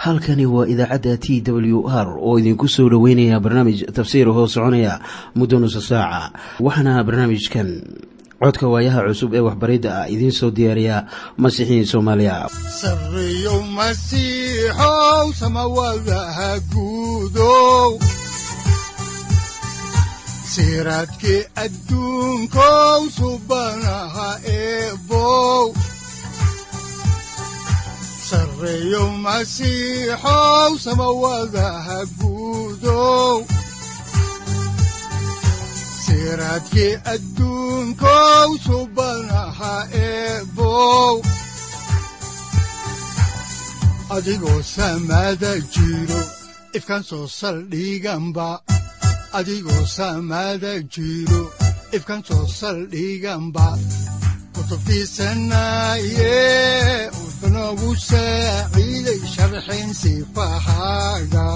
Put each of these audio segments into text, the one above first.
halkani waa idaacadda t w r oo idinku soo dhoweynaya barnaamij tafsiir hoo soconaya muddo nusa saaca waxaana barnaamijkan codka waayaha cusub ee waxbaridda ah idiin soo diyaariya masiixiin soomaaliya sareyow masiixow samawadaha guudow siraadkii adduunkow subanaha eebow sareyow masiixow samawadaha guudow siraadkii adduunkow subanaha eebow adigoo samada jiro ifkaan soo saldhiganba adigoo samada jiro ifkaan soo saldhiganba kutubtiisanaye uxunogu saaciiday sharxin sifahaaga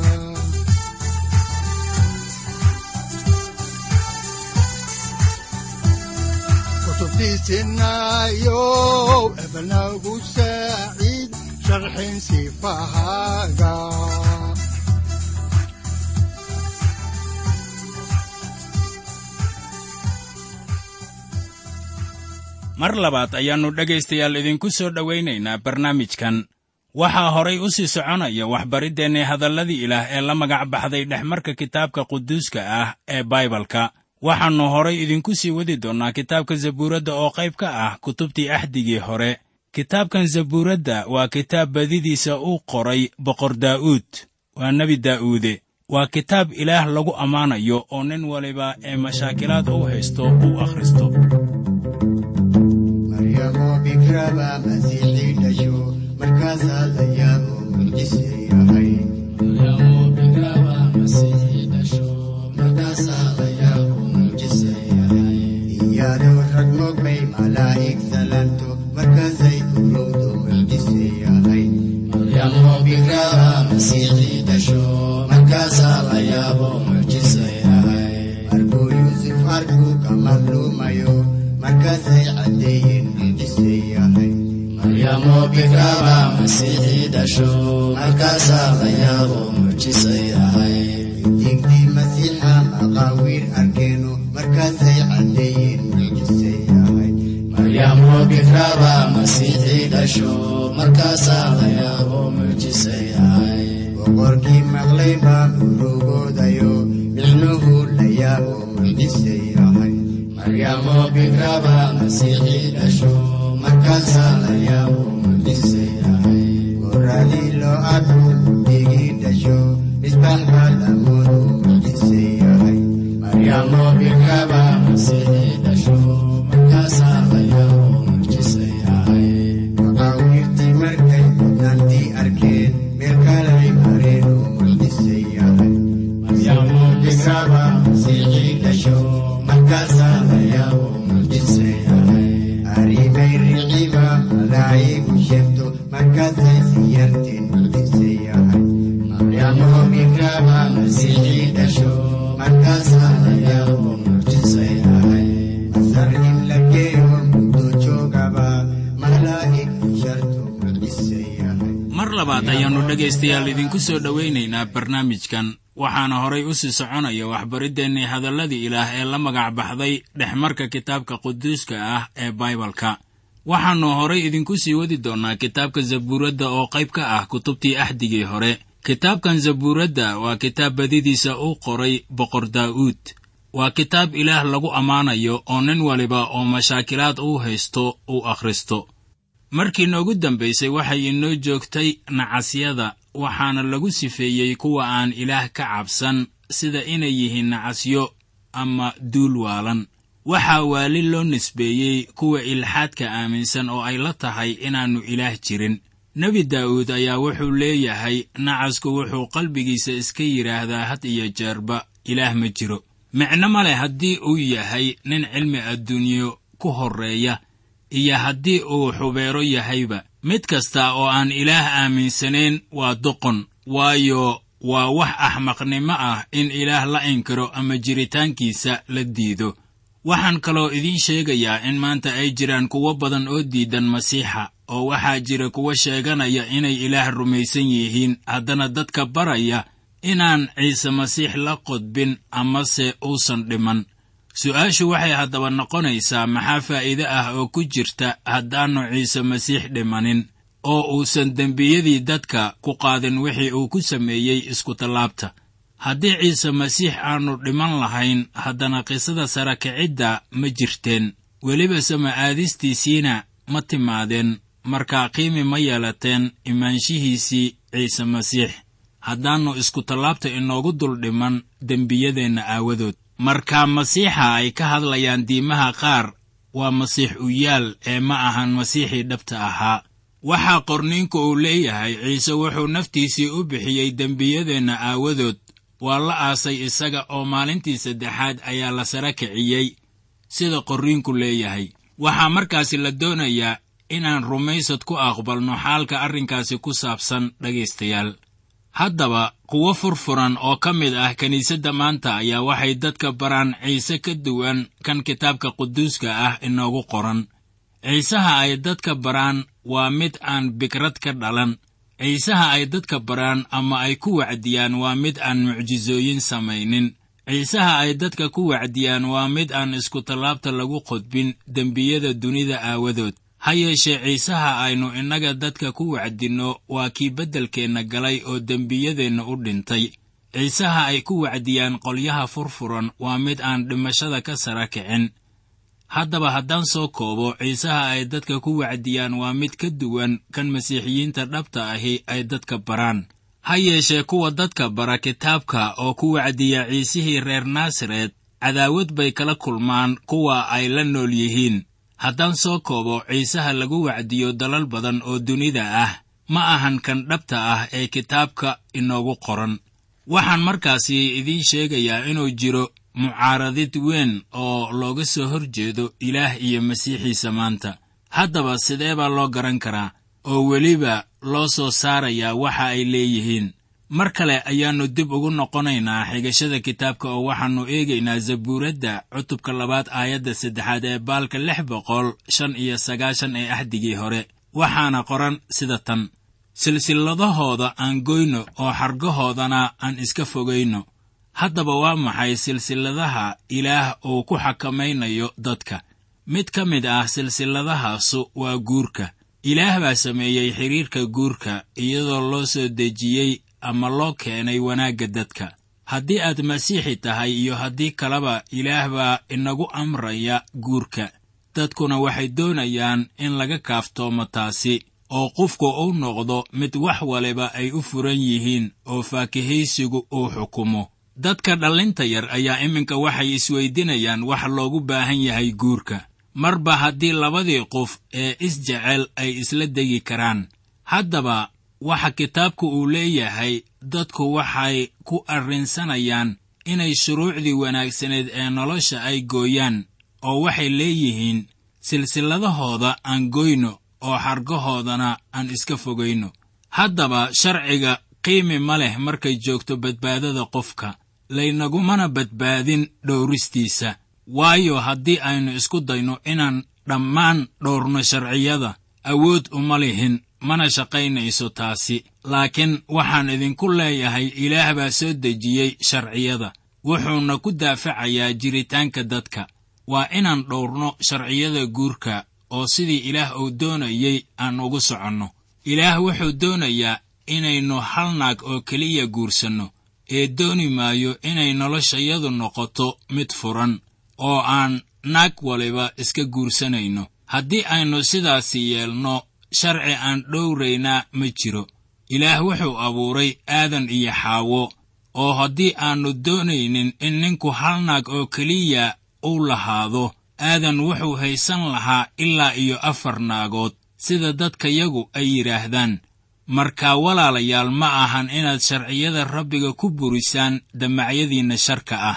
kutubtiisinayow ebnagu saaciid sharxin sifahaaga mar labaad ayaannu dhegaystayaal idinku soo dhowaynaynaa barnaamijkan waxaa horay u sii soconaya waxbariddeenni hadalladii ilaah ee la magac baxday dhexmarka kitaabka quduuska ah ee baibalka waxaannu horay idinku sii wadi doonnaa kitaabka zabuuradda oo qayb ka ah kutubtii axdigii hore kitaabkan zabuuradda waa kitaab badidiisa uu qoray boqor daa'uud waa nebi daa'uude waa kitaab ilaah lagu ammaanayo oo nin waliba ee mashaakilaad u haysto uu akhristo maryamo bikraba masiixii dhasho markaasaa la yaabo mucjise yahay iyadoo rag mogbay malaa'ig salanto markaasay urowdo mucjise yahay markuu yuusuf arkuu ka madluumayo markaasay caddeeyeen mucjise yahay digdii masiixa maqaawiir arkeeno markaasay caddeeyeen mucjise yahay boqorkii maqlay baa urugoodayo micnuhu la yaabo mucjise yahay goradii loo arku digii dhasho misbax baa lamoodu mucjise yahay maqaawiirtii markay mudnaantii arkeen meel kalay mareen oo mucjise yahay arrimay riciba malaa'igu sheegto markaasay siyarteen mucjise yahay masar in la geeyo muddo joogaba malaa'ig sharto mucjise yahay mar labaad ayaannu dhegaystayaal idinku soo dhowaynaynaa barnaamijkan waxaana horay u sii soconaya waxbariddeenni hadalladii ilaah ee la magac baxday dhexmarka kitaabka quduuska ah ee baibalka waxaannu horay idinku sii wadi doonnaa kitaabka zabuuradda oo qayb ka ah kutubtii axdigii hore kitaabkan zabuuradda waa kitaab badidiisa uu qoray boqor daa'uud waa kitaab ilaah lagu ammaanayo oo nin waliba oo mashaakilaad uu haysto uu akhristo markii noogu dambaysay waxay inoo joogtay nacasyada waxaana lagu sifeeyey kuwa aan ilaah ka cabsan sida inay yihiin nacasyo ama duul waalan waxaa waali loo nisbeeyey kuwa ilxaadka aaminsan oo ay la tahay inaannu ilaah jirin nebi daa'uud ayaa wuxuu leeyahay nacasku wuxuu qalbigiisa iska yidhaahdaa had iyo jeerba ilaah ma jiro micno ma leh haddii uu yahay nin cilmi adduunyo ku horreeya iyo haddii uu xubeero yahayba mid kasta oo aan ilaah aaminsanayn waa doqon waayo waa wax axmaqnimo ah in ilaah la inkiro ama jiritaankiisa la diido waxaan kaloo idiin sheegayaa in maanta ay jiraan kuwo badan oo diidan masiixa oo waxaa jira kuwa sheeganaya inay ilaah rumaysan yihiin haddana dadka baraya inaan ciise masiix la qodbin amase uusan dhiman su'aashu waxay haddaba noqonaysaa maxaa faa'iide ah oo ku jirta haddaannu ciise masiix dhimanin oo uusan dembiyadii dadka ku qaadin wixii uu ku sameeyey iskutallaabta haddii ciise masiix aannu dhiman lahayn haddana qisada sara kicidda ma jirteen weliba sama'aadistiisiina ma timaadeen markaa qiimi ma yeelateen imaanshihiisii ciise masiix haddaannu iskutallaabta inoogu dul dhiman dembiyadeenna aawadood marka masiixa ay ka hadlayaan diimaha qaar waa masiix u yaal ee ma ahan masiixii dhabta ahaa waxaa qorniinku uu leeyahay ciise wuxuu naftiisii u bixiyey dembiyadeenna aawadood waa la aasay isaga oo maalintii saddexaad ayaa la sara kiciyey sida qorriinku leeyahay waxaa markaasi la doonayaa inaan rumaysad ku aqbalno xaalka arrinkaasi ku saabsan dhegaystayaal haddaba kuwo furfuran oo ka mid ah kiniisadda maanta ayaa waxay dadka baraan ciise ka duwan kan kitaabka quduuska ah inoogu qoran ciisaha ay dadka baraan waa mid aan bikrad ka dhalan ciisaha ay dadka baraan ama ay ku wacdiyaan waa mid aan mucjisooyin samaynin ciisaha ay dadka ku wacdiyaan waa mid aan iskutallaabta lagu qodbin dembiyada dunida aawadood ha yeeshee ciisaha aynu innaga dadka ku wacdinno waa kii beddelkeenna galay oo dembiyadeenna u dhintay ciisaha ay ku wacdiyaan qolyaha furfuran waa mid aan dhimashada ka sara kicin haddaba haddaan soo koobo ciisaha ay dadka ku wacdiyaan waa mid ka duwan kan masiixiyiinta dhabta ahi ay dadka baraan ha yeeshee kuwa dadka bara kitaabka oo ku wacdiya ciisihii reer naasaret cadaawad bay kala kulmaan kuwa ay la nool yihiin haddaan soo koobo ciisaha lagu wacdiyo dalal badan oo dunida ah ma ahan kan dhabta ah ee kitaabka inoogu qoran waxaan markaasi idiin sheegayaa inuu jiro mucaaradid weyn oo looga soo hor jeedo ilaah iyo masiixiisa maanta haddaba sidee baa loo garan karaa oo weliba loo soo saarayaa waxa ay leeyihiin mar kale ayaannu dib ugu noqonaynaa xigashada kitaabka oo waxaannu eegaynaa zabuuradda cutubka labaad aayadda saddexaad ee baalka lix boqol shan iyo sagaashan ee axdigii hore waxaana qoran sida tan silsilladahooda aan goyno oo xargahoodana aan iska fogayno haddaba waa maxay silsilladaha ilaah uu ku xakamaynayo dadka mid ka mid ah silsilladahaasu waa guurka ilaah baa sameeyey xidhiirka guurka iyadoo loo soo dejiyey ama loo keenay wanaagga dadka haddii aad masiixi tahay iyo haddii kaleba ilaah baa inagu amraya guurka dadkuna waxay doonayaan in laga kaaftoomo taasi oo qofku uu noqdo mid wax waliba ay u furan yihiin oo faakihaysigu uu xukumo dadka dhallinta yar ayaa iminka waxay isweydinayaan wax loogu baahan yahay guurka marba haddii labadii qof ee isjecel ay isla degi karaan haddaba waxa kitaabku uu leeyahay dadku waxay ku arrinsanayaan inay shuruucdii wanaagsaneed ee nolosha ay gooyaan oo waxay leeyihiin silsilladahooda aan goyno oo xargahoodana aan iska fogayno haddaba sharciga qiimi ma leh markay joogto badbaadada qofka laynagumana badbaadin dhowristiisa waayo haddii aynu isku dayno inaan dhammaan dhowrno sharciyada awood uma lihin mana shaqaynayso taasi laakiin waxaan idinku leeyahay ilaah baa soo dejiyey sharciyada wuxuuna ku daafacayaa jiritaanka dadka waa inaan dhowrno sharciyada guurka oo sidii ilaah uu doonayey aan ugu soconno ilaah wuxuu doonayaa inaynu hal naag oo keliya guursanno ee dooni maayo inay noloshayadu noqoto mid furan oo aan naag waliba iska guursanayno haddii aynu sidaasi yeelno sharci aan dhowraynaa ma jiro ilaah wuxuu abuuray aadan iyo xaawo oo haddii aannu doonaynin in ninku hal naag oo keliya uu lahaado aadan wuxuu haysan lahaa ilaa iyo afar naagood sida dadkayagu ay yidhaahdaan markaa walaalayaal ma ahan inaad sharciyada rabbiga ku burisaan damacyadiinna sharka ah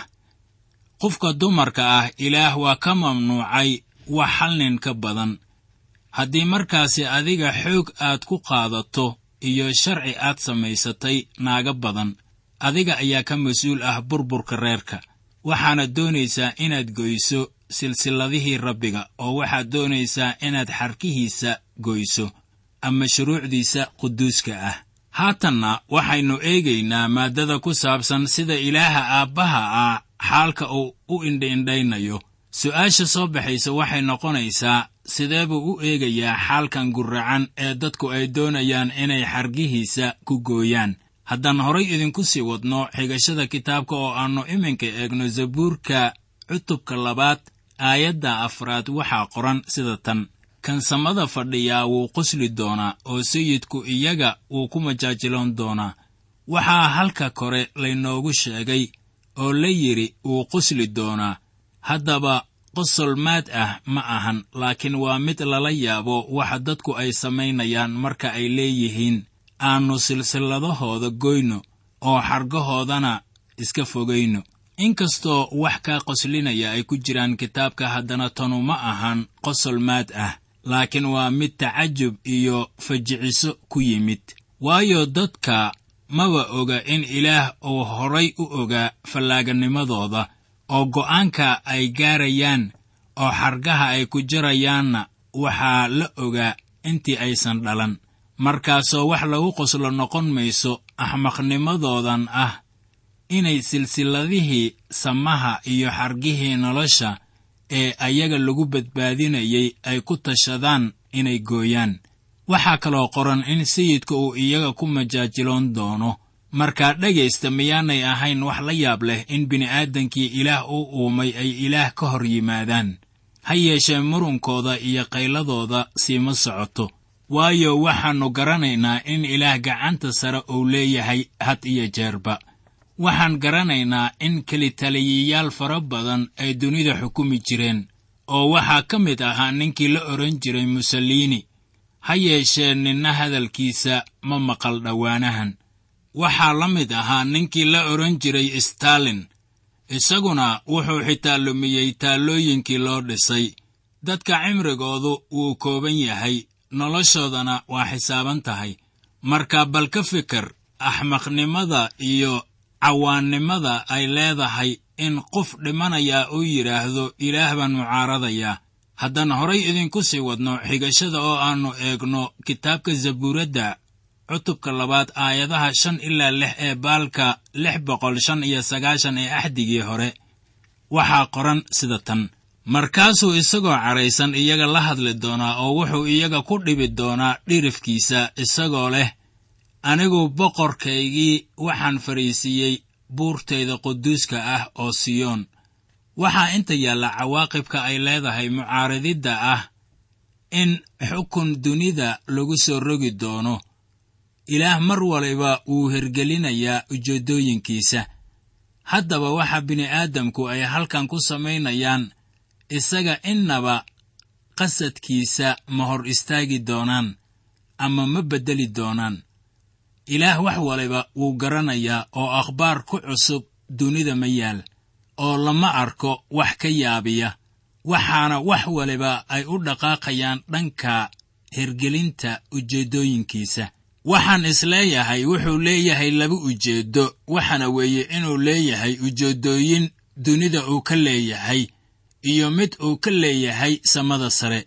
qofka dumarka ah ilaah waa ka mamnuucay wax hal nin ka badan haddii markaasi adiga xoog aad ku qaadato iyo sharci aad samaysatay naaga badan adiga ayaa ka mas-uul ah burburka reerka waxaana doonaysaa inaad goyso silsilladihii rabbiga oo waxaad doonaysaa inaad xarkihiisa goyso ama shuruucdiisa quduuska ah haatanna waxaynu eegaynaa maaddada ku saabsan sida ilaaha aabbaha ah xaalka uu u indhiindhaynayo su'aasha soo baxaysa waxay noqonaysaa sidee buu u eegayaa xaalkan gurracan ee dadku ay doonayaan inay xargihiisa ku gooyaan haddaan horay idinku sii wadno xigashada kitaabka oo aannu iminka eegno zabuurka cutubka labaad aayadda afraad waxaa qoran sida tan kan samada fadhiyaa wuu qosli doonaa oo sayidku iyaga wuu ku majaajiloon doonaa waxaa halka kore laynoogu sheegay oo la yidhi wuu qosli doonaa haddaba qosol maad ah ma ahan laakiin waa mid lala yaabo waxa dadku ay samaynayaan marka ay leeyihiin aannu silsilladahooda goyno oo xargahoodana iska fogayno inkastoo wax kaa qoslinaya ay ku jiraan kitaabka haddana tanu ma ahan qosol maad ah laakiin waa mid tacajub iyo fajiciso ku yimid waayo dadka maba oga in ilaah uu horay u ogaa fallaaganimadooda oo go'aanka ay gaarayaan oo xargaha ay ku jirayaanna waxaa la ogaa intii aysan dhalan markaasoo wax lagu qoslo noqon mayso axmaqnimadoodan ah inay silsilladihii samaha iyo xargihii nolosha ee ayaga lagu badbaadinayay ay ku tashadaan inay gooyaan waxaa kaloo qoran in sayidka uu iyaga ku majaajiloon doono markaa dhegaysta miyaanay ahayn wax la yaab leh in bini'aadankii ilaah u uumay ay ilaah ka hor yimaadaan ha yeeshee murunkooda iyo qayladooda siima socoto waayo waxaannu garanaynaa in ilaah gacanta sare uu leeyahay had iyo jeerba waxaan garanaynaa in kelitaliyayaal fara badan ay dunida xukumi jireen oo waxaa ka mid ahaa ninkii la odhan jiray musaliini ha yeeshee ninna hadalkiisa ma maqal dhowaanahan waxaa la mid ahaa ninkii la odhan jiray stalin isaguna wuxuu xitaa lumiyey taallooyinkii loo dhisay dadka cimrigoodu wuu kooban yahay noloshoodana waa xisaaban tahay marka bal ka fikir axmaqnimada iyo cawaannimada ay leedahay in qof dhimanayaa uu yidhaahdo ilaah baan mucaaradayaa haddaan horay idinku sii wadno xigashada oo aannu eegno kitaabka zabuuradda cutubka labaad aayadaha shan ilaa lix ee baalka lix boqol shan iyo sagaashan ee axdigii hore waxaa qoran sida tan markaasuu isagoo cadhaysan iyaga la hadli doonaa oo wuxuu iyaga ku dhibi doonaa dhirifkiisa isagoo leh anigu boqorkaygii waxaan fadhiisiiyey buurtayda quduuska ah oo siyoon waxaa inta yaalla cawaaqibka ay leedahay mucaaradidda ah in xukun dunida lagu soo rogi doono ilaah mar waliba wuu hergelinayaa ujeeddooyinkiisa haddaba waxa bini'aadamku ay halkan ku samaynayaan isaga innaba qasadkiisa ma hor istaagi doonaan ama ma beddeli doonaan ilaah wax waliba wuu garanayaa oo akhbaar ku cusub dunida ma yaal oo lama arko wax ka yaabiya waxaana wax waliba ay u dhaqaaqayaan dhanka hergelinta ujeeddooyinkiisa waxaan isleeyahay wuxuu leeyahay laba ujeeddo waxaana weeye inuu leeyahay ujeeddooyin dunida uu ka leeyahay iyo mid uu ka leeyahay samada sare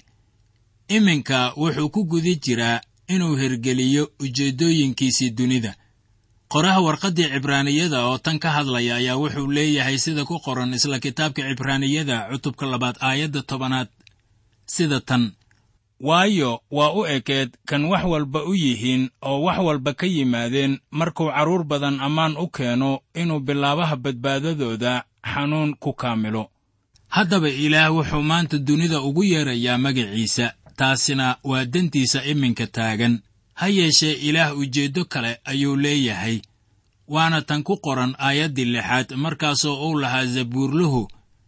iminka wuxuu ku guda jiraa inuu hergeliyo ujeeddooyinkiisii dunida qoraha warqaddii cibraaniyada oo tan ka hadlaya ayaa wuxuu leeyahay sida ku qoran isla kitaabka cibraaniyada cutubka labaad aayadda tobanaad sida tan waayo waa u ekeed kan wax walba u yihiin oo wax walba ka yimaadeen markuu carruur badan ammaan u keeno inuu bilaabaha badbaadadooda xanuun ku kaamilo haddaba ilaah wuxuu maanta dunida ugu yeerayaa magaciisa taasina waa dantiisa iminka taagan ha yeeshee ilaah ujeeddo kale ayuu leeyahay waana tan ku qoran aayaddii lixaad markaasoo uu lahaa zabuurluhu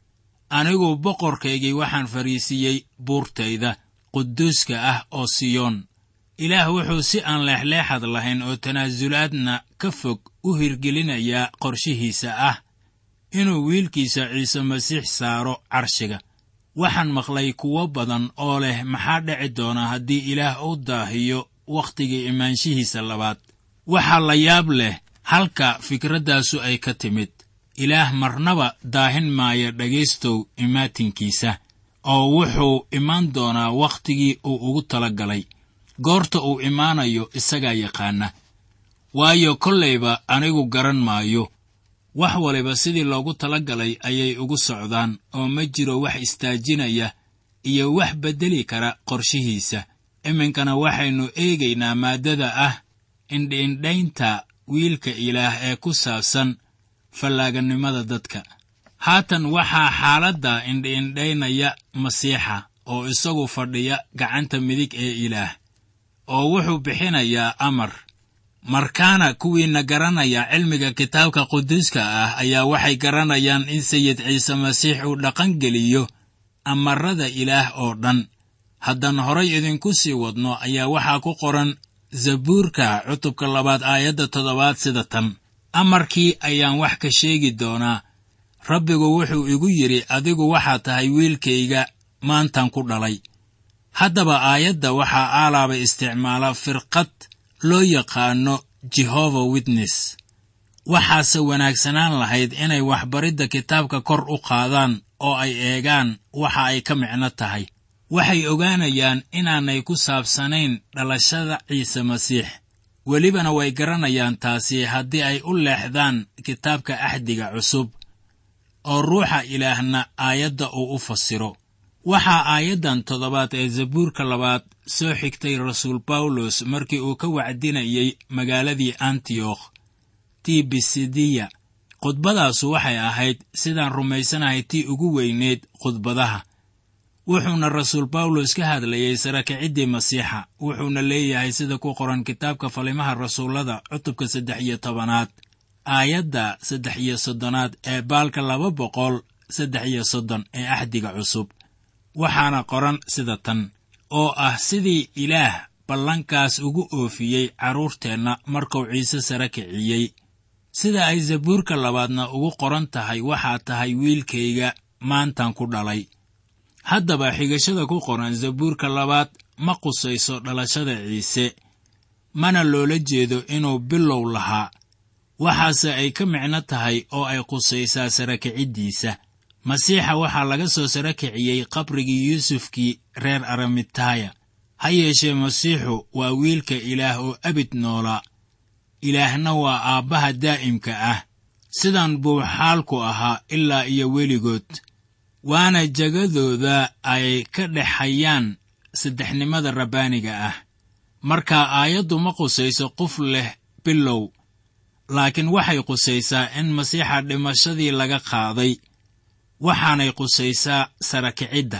anigu boqorkaygii waxaan fadhiisiiyey buurtayda quduuska ah oo siyoon ilaah wuxuu si aan leexleexad lahayn oo tanaasulaadna ka fog u hirgelinayaa qorshihiisa ah inuu wiilkiisa ciise masiix saaro carshiga waxaan maqlay kuwo badan oo leh maxaa dhici doona haddii ilaah u daahiyo wakhtigii imaanshihiisa labaad waxaa la yaab leh halka fikraddaasu ay ka timid ilaah marnaba daahin maayo dhegaystow imaatinkiisa oo wuxuu imaan doonaa wakhtigii uu ugu tala galay goorta uu imaanayo isagaa yaqaana waayo kollayba anigu garan maayo wax waliba sidii loogu tala galay ayay ugu socdaan oo ma jiro wax istaajinaya iyo wax beddeli kara qorshihiisa iminkana waxaynu eegaynaa maaddada ah indhiindhaynta wiilka ilaah ee ku saabsan fallaaganimada dadka haatan waxaa xaaladda indhiindhaynaya masiixa oo isagu fadhiya gacanta midig ee ilaah oo wuxuu bixinayaa amar markaana kuwiinna garanaya cilmiga kitaabka quduuska ah ayaa waxay garanayaan in sayid ciise masiix uu dhaqangeliyo amarada ilaah oo dhan haddaan horay idinku sii wadno ayaa waxaa ku qoran zabuurka cutubka labaad aayadda toddobaad sida tan amarkii ayaan wax ka sheegi doonaa rabbigu wuxuu igu yidhi adigu waxaa tahay wiilkayga maantan ku dhalay haddaba aayadda waxaa aalaaba isticmaala firqad loo yaqaano jehova witness waxaase wanaagsanaan lahayd inay waxbaridda kitaabka kor u qaadaan oo ay eegaan waxa ay ka micno tahay waxay ogaanayaan inaanay ku saabsanayn dhalashada ciise masiix welibana way garanayaan taasi haddii ay u leexdaan kitaabka axdiga cusub oo ruuxa ilaahna aayadda uu u fasiro waxaa aayaddan toddobaad ee zabuurka labaad soo xigtay rasuul bawlos markii uu ka wacdinayey magaaladii antiyokh tii bisidiya khudbadaasu waxay ahayd sidaan rumaysanahay tii ugu weyneyd khudbadaha wuxuuna rasuul bawlos ka hadlayey sarakiciddii masiixa wuxuuna leeyahay sida ku qoran kitaabka falimaha rasuullada cutubka saddex iyo tobanaad aayadda saddex iyo soddonaad ee baalka laba boqol saddex iyo soddon ee axdiga cusub waxaana qoran sida tan oo ah sidii ilaah ballankaas ugu oofiyey carruurteenna markuu ciise sare kiciyey sida ay zabuurka labaadna ugu qoran tahay waxaa tahay wiilkayga maantan ku dhalay haddaba xigashada ku qoran zabuurka labaad ma qusayso dhalashada ciise mana loola jeedo inuu bilow lahaa waxaase ay ka micno tahay oo ay qusaysaa sarakiciddiisa masiixa waxaa laga soo sara kiciyey qabrigii yuusufkii reer aramitaaya ha yeeshee masiixu waa wiilka ilaah oo abid noolaa ilaahna waa aabbaha daa'imka ah sidan buu xaalku ahaa ilaa iyo weligood waana jagadooda ay ka dhexayaan saddexnimada rabbaaniga ah marka aayaddu ma qusayso qof leh bilow laakiin waxay qusaysaa in masiixa dhimashadii laga qaaday waxaanay qusaysaa sarakicidda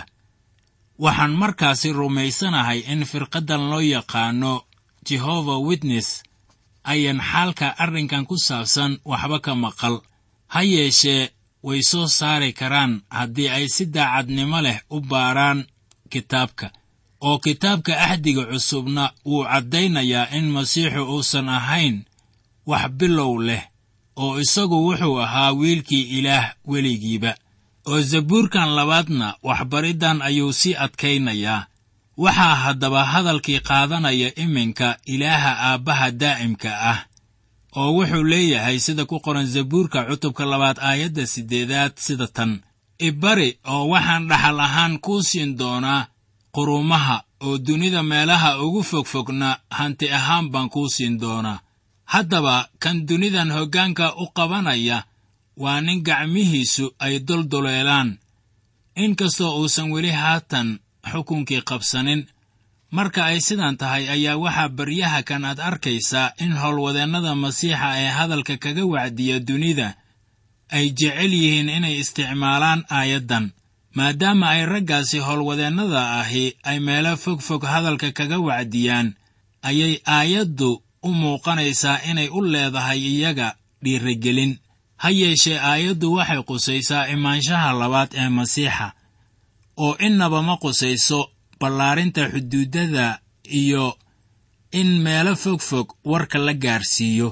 waxaan markaasi rumaysanahay in firqaddan loo yaqaano jehova witness ayan xaalka arrinkan ku saabsan waxba ka maqal ha yeeshee way soo saari karaan haddii ay si daacadnimo leh u baaraan kitaabka oo kitaabka axdiga cusubna wuu caddaynayaa in masiixu uusan ahayn wax bilow leh oo isagu wuxuu ahaa wiilkii ilaah weligiiba oo zabuurkan labaadna waxbariddan ayuu sii adkaynayaa waxaa haddaba hadalkii qaadanaya iminka ilaaha aabbaha daa'imka ah oo wuxuu leeyahay sida ku qoran zabuurka cutubka labaad aayadda siddeedaad sida tan ibari oo waxaan dhaxal ahaan kuu siin doonaa qurumaha oo dunida meelaha ugu fogfogna hanti ahaan baan kuu siin doonaa haddaba kan dunidan hoggaanka u qabanaya waa nin gacmihiisu ay doldoleelaan inkastoo uusan weli haatan xukunkii qabsanin marka ay sidan tahay ayaa waxaa baryaha kan aad arkaysaa in howlwadeennada masiixa ee hadalka kaga wacdiya dunida ay jecel yihiin inay isticmaalaan aayaddan maadaama ay raggaasi howlwadeennada ahi ay meelo fog fog hadalka kaga wacdiyaan ayay aayaddu u muuqanaysaa inay u leedahay iyaga dhiirigelin ha yeeshee aayaddu waxay qusaysaa imaanshaha labaad ee masiixa oo innaba ma qusayso ballaarinta xuduuddada iyo in meelo fog fog warka la gaarsiiyo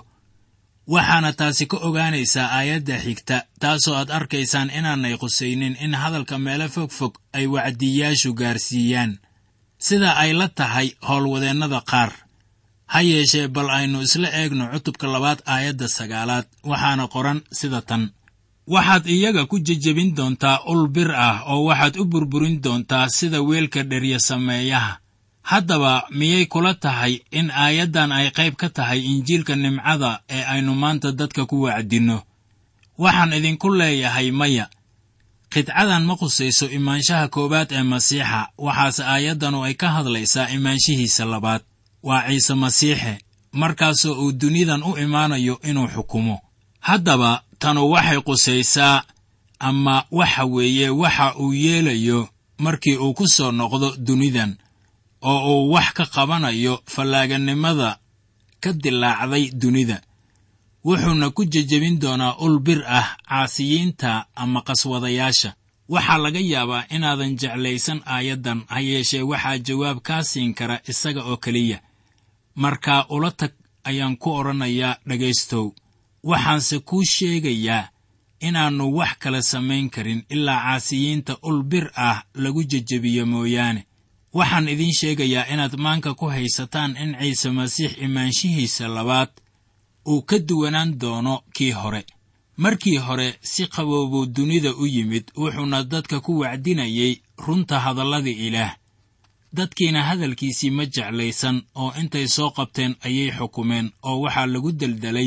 waxaana taasi ka ogaanaysaa aayadda xigta taasoo aad arkaysaan inaanay qusaynin in hadalka meelo fog fog ay wacdiyaashu gaarsiiyaan sida ay la tahay howlwadeennada qaar ha yeeshee bal aynu isla eegno cutubka labaad aayadda sagaalaad waxaana qoran sida tan waxaad iyaga ku jejebin doontaa ul bir ah oo waxaad u burburin doontaa sida weelka dherya sameeyaha haddaba miyay kula tahay in aayaddan ay qayb ka tahay injiilka nimcada ee aynu maanta dadka ku wacdinno waxaan idinku leeyahay maya qidcadan ma khusayso imaanshaha koowaad ee masiixa waxaase aayaddanu ay ka hadlaysaa imaanshihiisa labaad waa ciise masiixe markaasoo uu dunidan u imaanayo inuu xukumo haddaba tanu waxay qusaysaa ama waxa weeye waxa uu yeelayo markii uu ku soo noqdo dunidan oo uu wax ka qabanayo fallaaganimada ka dilaacday dunida wuxuuna ku jejebin doonaa ul bir ah caasiyiinta ama qaswadayaasha waxaa laga yaabaa inaadan jeclaysan aayaddan ha yeeshee waxaa jawaab kaa siin kara isaga oo keliya markaa ula tag ayaan ku odhanayaa dhegaystow waxaanse kuu sheegayaa inaannu wax kale samayn karin ilaa caasiyiinta ul bir ah lagu jejebiyo mooyaane waxaan idiin sheegayaa inaad maanka ku haysataan in ciise masiix imaanshihiisa labaad uu ka duwanaan doono kii hore markii hore si qaboobuu dunida u yimid wuxuuna dadka ku wacdinayay runta hadalladii ilaah dadkiina hadalkiisii ma jeclaysan oo intay soo qabteen ayay xukumeen oo waxaa lagu deldelay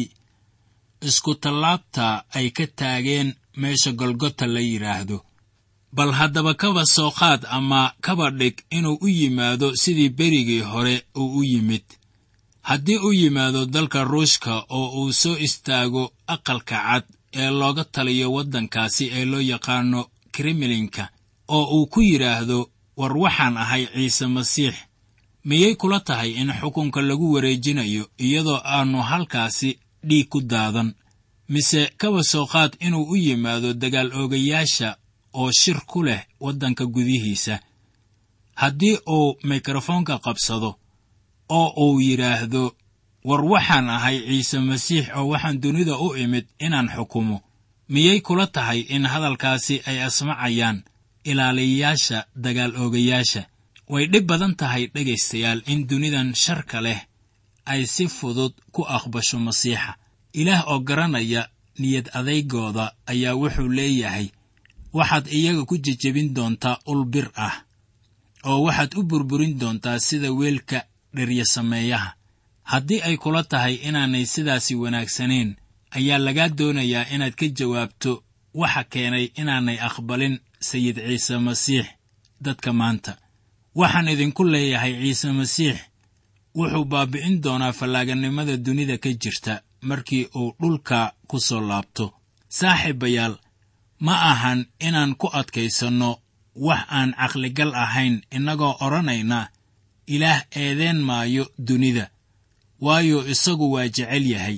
iskutallaabta ay ka taageen meesha golgota la yidhaahdo bal haddaba kaba soo qaad ama kaba dhig inuu u yimaado sidii berigii hore uu u yimid haddii u yimaado dalka ruushka oo uu soo istaago aqalka cad ee looga taliyo waddankaasi ee loo yaqaano kremlinka oo uu ku yidhaahdo war waxaan ahay ciise masiix miyay kula tahay in xukunka lagu wareejinayo iyadoo aannu halkaasi dhiig ku daadan mise kaba soo qaad inuu u yimaado dagaal oogayaasha oo shir ku leh waddanka gudihiisa haddii uu mikrofoonka qabsado oo uu yidhaahdo war waxaan ahay ciise masiix oo waxaan dunida u imid inaan xukumo miyay kula tahay in hadalkaasi ay asmacayaan ilaaliyayaasha dagaal oogayaasha way dhib badan tahay dhegaystayaal in dunidan sharka leh ay si fudud ku aqbasho masiixa ilaah oo garanaya niyad adaygooda ayaa wuxuu leeyahay waxaad iyaga ku jejebin doontaa ul bir ah oo waxaad u burburin doontaa sida weelka dherya sameeyaha haddii ay kula tahay inaanay sidaasi wanaagsanayn ayaa lagaa doonayaa inaad ka jawaabto waxa keenay inaanay aqbalin sayid ciise masiix dadka maanta waxaan idinku leeyahay ciise masiix wuxuu baabi'in doonaa fallaaganimada dunida ka jirta markii uu dhulka ku soo laabto saaxiibayaal ma ahan inaan ku adkaysanno wax aan caqligal ahayn innagoo odhanayna ilaah eedeen maayo dunida waayo isagu waa jecel yahay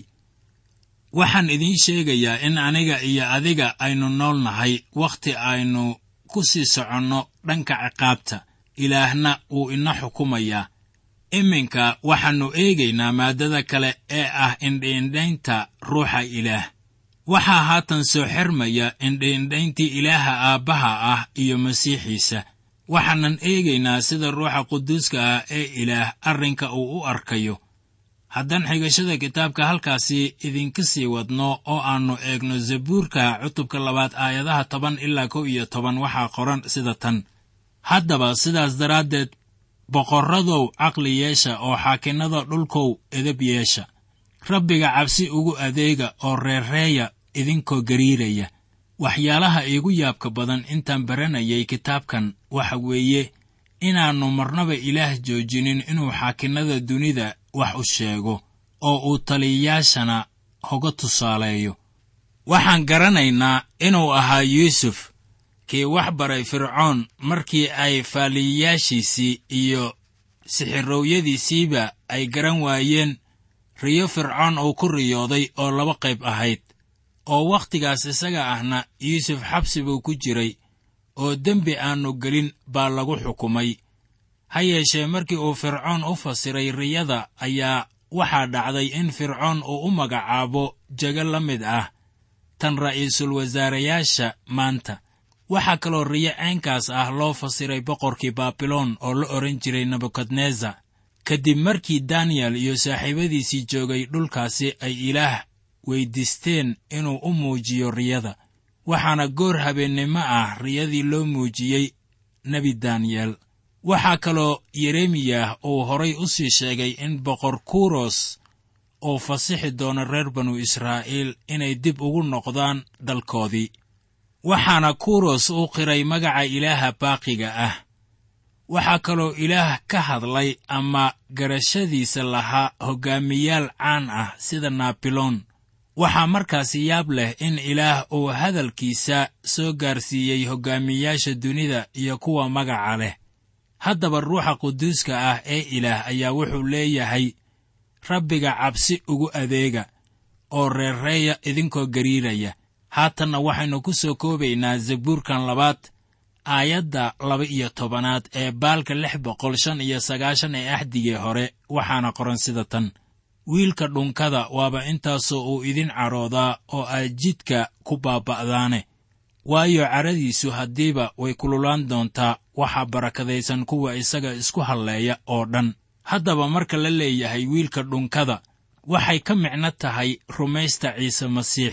waxaan idiin sheegayaa in aniga iyo adiga aynu nool nahay wakhti aynu ku sii soconno dhanka ciqaabta ilaahna wuu ina xukumayaa iminka waxaannu eegaynaa maaddada kale ee ah indhiindhaynta ruuxa ilaah waxaa haatan soo xermaya indhiindhayntii ilaaha aabbaha ah iyo masiixiisa waxaanan eegaynaa sida ruuxa quduuska ah ee ilaah arrinka uu u arkayo haddaan xigashada kitaabka halkaasi idinka sii wadno oo aannu eegno zabuurka cutubka labaad aayadaha toban ilaa kow iyo toban waxaa qoran sida tan haddaba sidaas daraaddeed boqorradow caqli yeesha oo xaakinnada dhulkow edab yeesha rabbiga cabsi ugu adeega oo reerreeya idinkoo gariiraya waxyaalaha iigu yaabka badan intaan baranayay kitaabkan waxa weeye inaannu marnaba ilaah joojinin inuu xaakinnada dunida wax u sheego oo uu taliyayaashana hoga tusaaleeyo waxaan garanaynaa inuu ahaa yuusuf kii wax baray fircoon markii ay faaliyayaashiisii iyo sixirowyadiisiiba ay garan waayeen riyo fircoon uu ku riyooday oo laba qayb ahayd oo wakhtigaas isaga ahna yuusuf xabsi buu ku jiray oo dembi aannu gelin baa lagu xukumay ha yeeshee markii uu fircoon u fasiray riyada ayaa waxaa dhacday in fircoon uu u magacaabo jego la mid ah tan ra'iisul wasaarayaasha maanta waxaa kaloo riyo caynkaas ah loo fasiray boqorkii baabiloon oo la odhan jiray nebukadnesar kadib markii daniyel iyo saaxiibadiisii joogay dhulkaasi ay ilaah weyddiisteen inuu u muujiyo riyada waxaana goor habeennimo ah riyadii loo muujiyey nebi daniyel waxaa kaloo yeremiyah uu horay u sii sheegay in boqor kuros uu fasixi doono reer banu israa'iil inay dib ugu noqdaan dalkoodii waxaana kuros u qiray magaca ilaaha baaqiga ah waxaa kaloo ilaah ka hadlay ama garashadiisa lahaa hoggaamiyaal caan ah sida naabiloon waxaa markaasi yaab leh in ilaah uu hadalkiisa soo gaarsiiyey hoggaamiyaasha dunida iyo kuwa magaca leh haddaba ruuxa quduuska ah ee ilaah ayaa wuxuu leeyahay rabbiga cabsi ugu adeega oo reerreeya idinkoo gariiraya haatanna waxaynu ku soo koobaynaa zabuurkan labaad aayadda laba-iyo tobanaad ee baalka lix boqol shan iyo sagaashan ee axdigii hore waxaana qoran sida tan wiilka dhunkada waaba intaasoo uu idin caroodaa oo aad jidka ku baaba'daane waayo caradiisu haddiiba way kululaan doontaa waxaa barakadaysan kuwa isaga isku halleeya oo dhan haddaba marka la leeyahay wiilka dhunkada waxay ka micno tahay rumaysta ciise masiix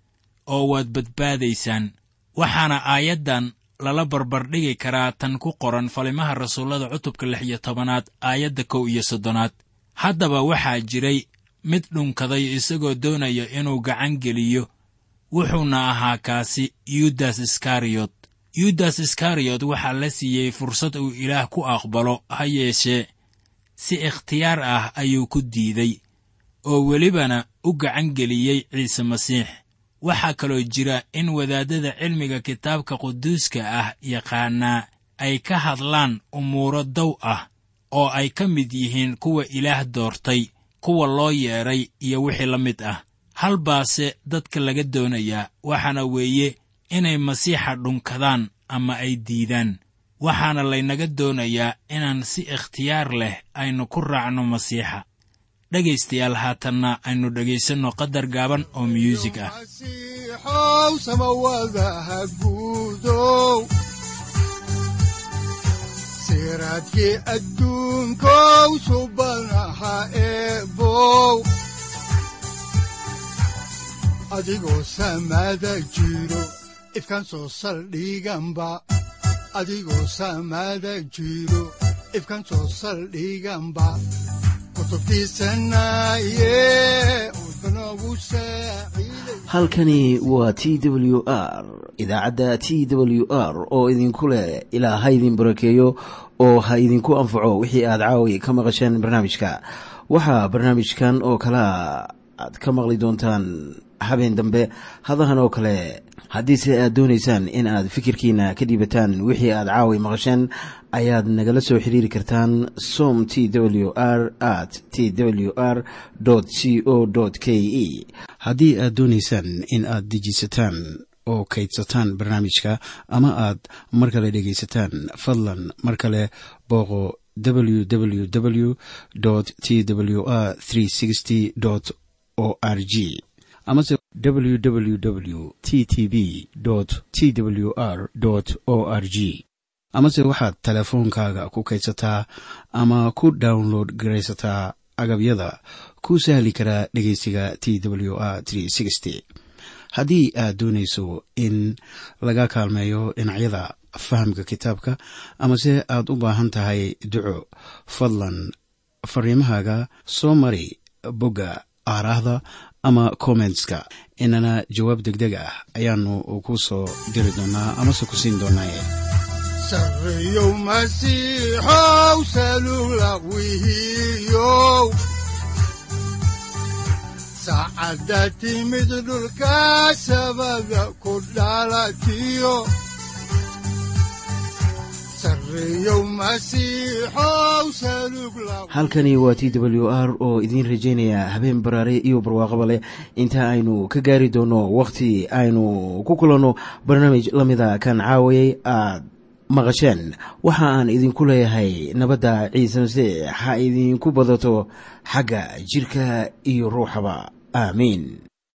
oo waad badbaadaysaan waxaana aayaddan lala barbardhigi karaa tan ku qoran falimaha rasuullada cutubka lix iyo tobanaad aayadda kow iyo soddonaad haddaba waxaa jiray mid dhunkaday isagoo doonaya inuu gacan geliyo wuxuuna ahaa kaasi yudas iskariyot yudas iskariyot waxaa la siiyey fursad uu ilaah ku aqbalo ha yeeshee si ikhtiyaar ah ayuu ku diiday oo welibana u gacan geliyey ciise masiix waxaa kaloo jira in wadaaddada cilmiga kitaabka quduuska ah yaqaanaa ay ka hadlaan umuuro dow ah oo ay ka mid yihiin kuwa ilaah doortay kuwa loo yeedhay iyo wixii la mid ah hal baase dadka laga doonayaa waxaana weeye inay masiixa dhunkadaan ama ay diidaan waxaana laynaga doonayaa inaan si ikhtiyaar leh aynu ku raacno masiixa dhegaystayaal haatanna aynu dhegaysanno qadar gaaban oo myuusig ah masiixow samawadaha guudow siraadkii adduunkow subanaha eebow adigoo samada jiro ifkan soo saldhiganba adigoo samada jiro ifkan soo saldhiganba halkani waa t w r idaacadda t w r oo idinku leh ilaa ha idin barakeeyo oo ha idinku anfaco wixii aad caawi ka maqasheen barnaamijka waxaa barnaamijkan oo kalaa aad ka maqli doontaan habeen dambe hadahan oo kale haddiise aad doonaysaan in aad fikirkiina ka dhiibataan wixii aad caawi maqasheen ayaad nagala soo xiriiri kartaan som t w r at t w r c o k e haddii aad doonaysaan in aad dejiisataan oo kaydsataan barnaamijka ama aad mar kale dhegaysataan fadlan mar kale booqo www t w r o r g amase www t t b t w r o r g amase waxaad teleefoonkaaga ku kaydsataa ama ku download garaysataa agabyada ku sahli karaa dhegeysiga t w r haddii aad doonayso in laga kaalmeeyo dhinacyada fahamka kitaabka amase aad u baahan tahay duco fadlan fariimahaaga soo mari bogga aaraahda ama kommentska inana jawaab degdeg ah ayaanu ku soo diri doonaa amase ku siin doonaaye sareyow masiixow salula wihiyow saacadda timid dhulka sabada ku dhalatiyo halkani waa t w r oo idiin rajaynaya habeen baraare iyo barwaaqaba leh inta aynu ka gaari doono wakhti aynu ku kulanno barnaamij la mida kan caawayay aad maqasheen waxa aan idinku leeyahay nabadda ciise masiix ha idinku badato xagga jidhka iyo ruuxaba aamiin